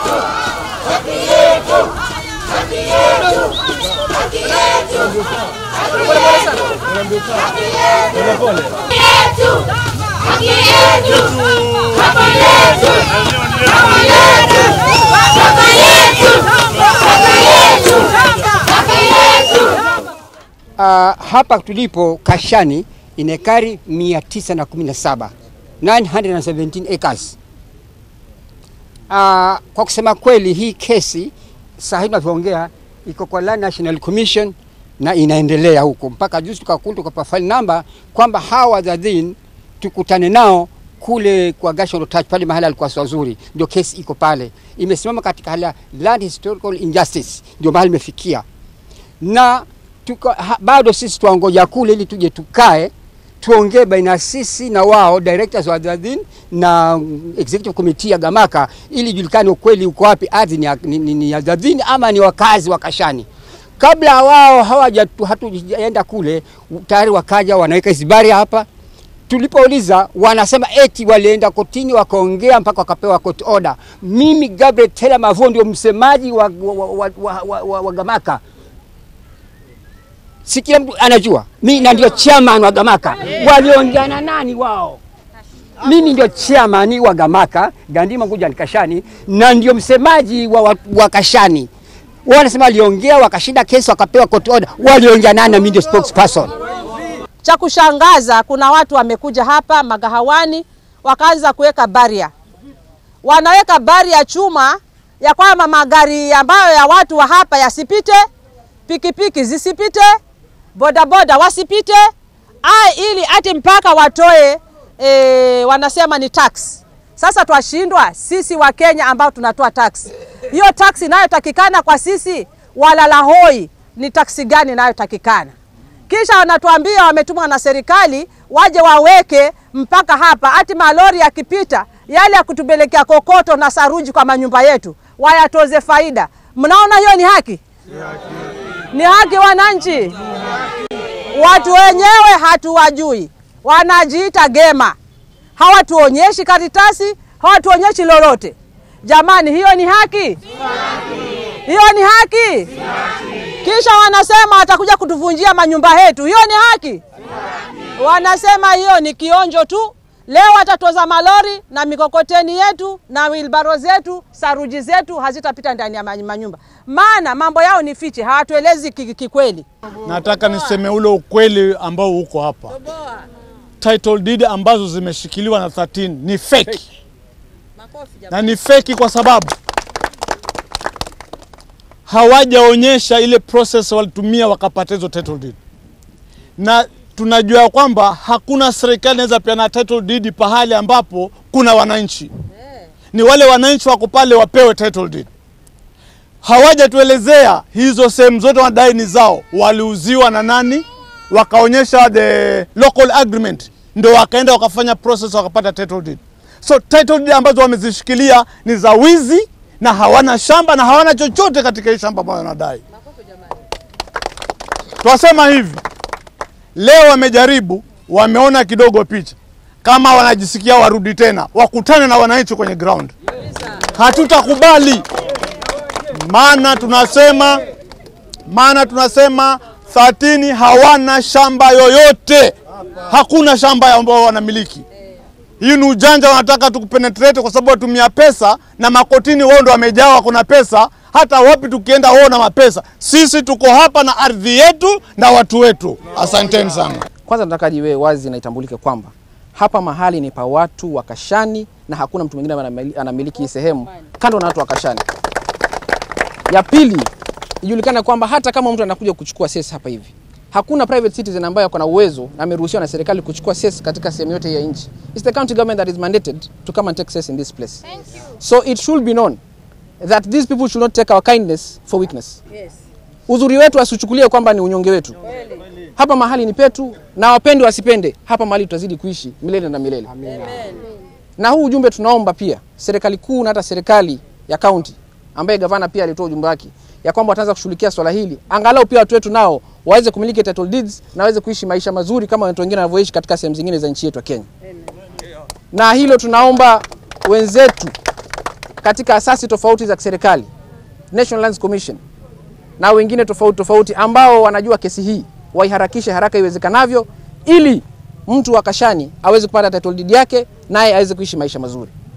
Uh, hapa tulipo Kashani ina ekari 917 917 acres. Uh, kwa kusema kweli hii kesi saa hii tunavyoongea iko kwa Land National Commission na inaendelea huko mpaka juzi tukakuta tukapa file number kwamba hawa wadhadhin tukutane nao kule kwa Gashon Touch pale mahali alikuwa wazuri, ndio kesi iko pale, imesimama katika hali ya land historical injustice, ndio mahali imefikia na tuka, ha, bado sisi tuangoja kule ili tuje tukae tuongee baina sisi na wao directors wa Dadin na executive committee ya Gamaka ili julikane ukweli uko wapi, ardhi ni, ya- ni, ni, ni ya Dadin ama ni wakazi wa Kashani. Kabla wao hawaja hatujaenda kule, tayari wakaja wanaweka isibari hapa. Tulipouliza wanasema eti walienda kotini wakaongea mpaka wakapewa court order. Mimi Gabriel Tela Mavo ndio msemaji wa, wa, wa, wa, wa, wa, wa, wa Gamaka si kila mtu anajua mi na ndio chairman wa Gamaka. Waliongea na nani wao? Mimi ndio chairman wa Gamaka, Gandima Nguja ni Kashani, na ndio msemaji wa, wa, wa Kashani. Wao wanasema waliongea wakashinda kesi wakapewa court order. Waliongea nani? Na mimi ndio spokesperson. Cha kushangaza kuna watu wamekuja hapa magahawani wakaanza kuweka baria, wanaweka baria ya chuma ya kwamba magari ambayo ya watu wa hapa yasipite, pikipiki zisipite, bodaboda wasipite, a ili ati mpaka watoe e, wanasema ni tax. Sasa twashindwa sisi wa Kenya ambao tunatoa tax. Hiyo tax inayotakikana kwa sisi walala hoi ni taksi gani inayotakikana? Kisha wanatuambia wametumwa na serikali waje waweke mpaka hapa, ati malori yakipita yale ya kutupelekea kokoto na saruji kwa manyumba yetu wayatoze faida. Mnaona hiyo ni haki? Ni haki wananchi? Watu wenyewe hatuwajui, wanajiita gema, hawatuonyeshi karatasi, hawatuonyeshi lolote. Jamani, hiyo ni haki? Hiyo ni haki? Kisha wanasema watakuja kutuvunjia manyumba yetu. Hiyo ni haki? Wanasema hiyo ni kionjo tu. Leo watatoza malori na mikokoteni yetu na wilbaro zetu, saruji zetu hazitapita ndani ya manyumba, maana mambo yao ni fiche, hawatuelezi ki- kikweli. Nataka niseme ule ukweli ambao uko hapa. Title deed ambazo zimeshikiliwa na 13 ni fake. Na ni fake kwa sababu hawajaonyesha ile process walitumia wakapata hizo title deed. Na tunajua kwamba hakuna serikali inaweza peana title deed pahali ambapo kuna wananchi. Ni wale wananchi wako pale wapewe title deed hawajatuelezea hizo sehemu zote wanadai ni zao, waliuziwa na nani, wakaonyesha the local agreement, ndio wakaenda wakafanya process wakapata title deed. So title deed ambazo wamezishikilia ni za wizi na hawana shamba na hawana chochote katika hii shamba ambayo wanadai. Twasema hivi, leo wamejaribu, wameona kidogo picha, kama wanajisikia warudi tena, wakutane na wananchi kwenye ground. Hatutakubali maana tunasema maana tunasema 13 hawana shamba yoyote, hakuna shamba ambao wanamiliki. Hii ni ujanja, wanataka tukupenetrate kwa sababu watumia pesa na makotini, wao ndo wamejawa, kuna pesa. Hata wapi tukienda, wao na mapesa. Sisi tuko hapa na ardhi yetu na watu wetu. Asanteni sana. Kwanza nataka iwe wazi na itambulike kwamba hapa mahali ni pa watu wa Kashani na hakuna mtu mwingine anamili- anamiliki hii sehemu kando na watu wa Kashani. Ya pili, ijulikane kwamba hata kama mtu anakuja kuchukua cess hapa hivi, hakuna private citizen ambaye ako na uwezo na ameruhusiwa na serikali kuchukua cess katika sehemu yote ya nchi. It's the county government that is mandated to come and take cess in this place. So it should be known that these people should not take our kindness for weakness. Uzuri wetu asichukulie kwamba ni unyonge wetu. Hapa mahali ni petu, na wapende wasipende, hapa mahali tutazidi kuishi milele na milele. Na huu ujumbe tunaomba pia serikali kuu na hata serikali ya kaunti ambaye gavana pia alitoa ujumbe wake ya kwamba wataanza kushughulikia swala hili, angalau pia watu wetu nao waweze kumiliki title deeds na waweze kuishi maisha mazuri kama watu wengine wanavyoishi katika sehemu zingine za nchi yetu ya Kenya. Na hilo tunaomba wenzetu katika asasi tofauti za kiserikali, National Lands Commission na wengine tofauti tofauti ambao wanajua kesi hii waiharakishe haraka iwezekanavyo, ili mtu wa Kashani aweze kupata title deed yake naye aweze kuishi maisha mazuri.